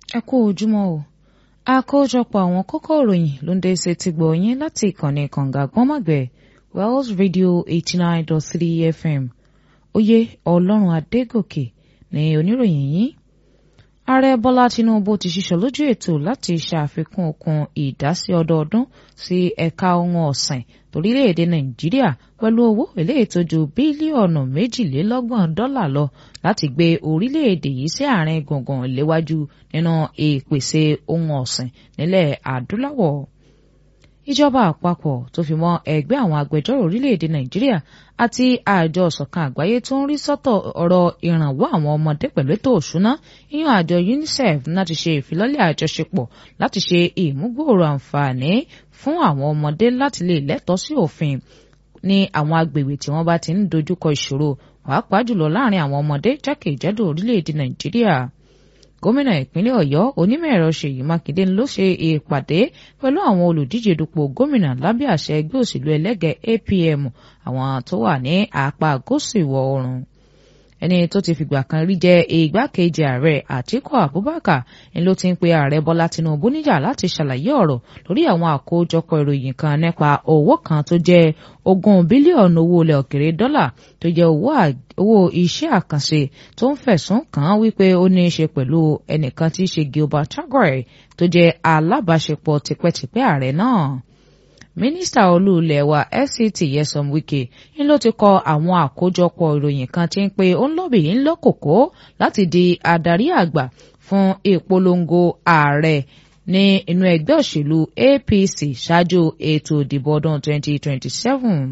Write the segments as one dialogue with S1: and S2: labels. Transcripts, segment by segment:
S1: ẹ kú ojúmọ́ o àkójọpọ̀ àwọn kókó ìròyìn ló ń dé ṣe ti gbọ̀ yín láti ìkànnì kànga gbọ́nmọ̀gbẹ́ Wells Radio eighty nine dot three FM oyè ọlọ́run adégòkè ní oníròyìn yìí ààrẹ bọ́lá tinubu ti ṣiṣọ́ lójú ètò láti ṣàfikún okun ìdásí ọdọọdún sí ẹ̀ka ohun ọ̀sìn torílẹ̀-èdè nàìjíríà pẹ̀lú owó eléyìí tó ju bílíọ̀nù méjìlélọ́gbọ̀n dọ́là lọ láti gbé orílẹ̀-èdè yìí sí àárín gbùngbùn léwájú nínú ìpèsè ohun ọ̀sìn nílẹ̀ adúláwọ̀ ìjọba àpapọ̀ tó fi mọ́ ẹgbẹ́ àwọn agbẹjọ́rò orílẹ̀-èdè nàìjíríà àti àjọ ìṣọ̀kan àgbáyé tó ń rí sọ́tọ̀ ọ̀rọ̀ ìrànwọ́ àwọn ọmọdé pẹ̀lú ètò òṣùná yíyan àjọ UNICEF láti ṣe ìfilọ́lẹ̀ àjọṣepọ̀ láti ṣe ìmúgbòòrò àǹfààní fún àwọn ọmọdé láti lè lẹ́tọ̀ọ́ sí òfin ní àwọn agbègbè tí wọ́n bá ti ń dojúkọ ìṣòro pàápàá jùlọ láàrin àwọn ọmọdé jákèjádò orílẹ̀-èdè nàìjíríà gómìnà ìpínlẹ̀ ọ̀yọ́ onímọ̀-ẹ̀rọ ṣèyí mákindé ló ṣe ìpàdé pẹ̀lú àwọn olùdíje dupò gómìnà lábẹ́ àṣẹ ẹgbẹ́ òṣèlú ẹlẹ́gẹ̀ẹ́ APM àwọn tó wà ní apá gúúsù ìwọ̀ oòrùn ẹni tó ti fìgbà kan rí jẹ igbákejì ààrẹ àtíkù abubakar ni ló ti ń pe ààrẹ bọ́lá tinubu níjà láti ṣàlàyé ọ̀rọ̀ lórí àwọn àkójọpọ̀ ìròyìn kan nípa owó kan tó jẹ́ ogún bílíọ̀nù owó ilẹ̀ òkèrè dọ́là tó jẹ́ owó iṣẹ́ àkànṣe tó ń fẹ̀sùn kàn án wípé ó ní í ṣe pẹ̀lú ẹnìkan tí í ṣe gilbert chagore tó jẹ́ alábàáṣepọ̀ tipẹ́tipẹ́ ààrẹ náà mínísítà olú ilẹ̀ wa fct Nyesom Wike ń ló ti kọ àwọn àkójọpọ̀ ìròyìn kan tí ń pe ó ń lọ́bì ń lọ́kòkó láti di adarí àgbà fún ìpolongo ààrẹ ní inú ẹgbẹ́ òṣèlú APC ṣáájú ètò ìdìbò ọdún 2027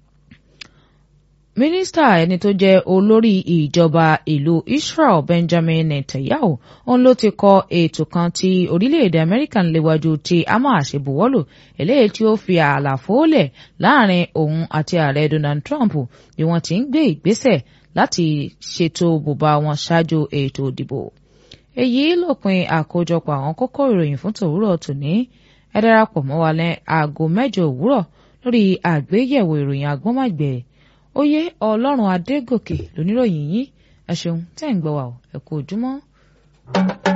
S1: mínísítà ẹni tó jẹ́ olórí ìjọba ìlú Israel Benjamin Netanyahu òun ló ti kọ ètò kan tí orílẹ̀-èdè Amẹ́ríkà ń léwájú tí Hamas ṣe buwọ́lù eléyìí tí ó fi àlàfo lẹ̀ láàrin òun àti ààrẹ Donald Trump bí wọ́n ti ń gbé ìgbésẹ̀ láti ṣètò bùbá wọn ṣáájú ètò ìdìbò èyí lópin àkójọpọ̀ àwọn kókó ìròyìn fún tòwúrọ̀ tòní ẹ darapọ̀ mọ́ wa ní aago mẹ́jọ òwúrọ̀ lórí àgbéyẹ̀wò ìròyìn agbọ́nmọ̀gbẹ̀ oyè ọlọ́run adégòkè lóníròyìn yín ẹ ṣeun tẹ́ ń gbọ́ wa ẹ kú ojúmọ́.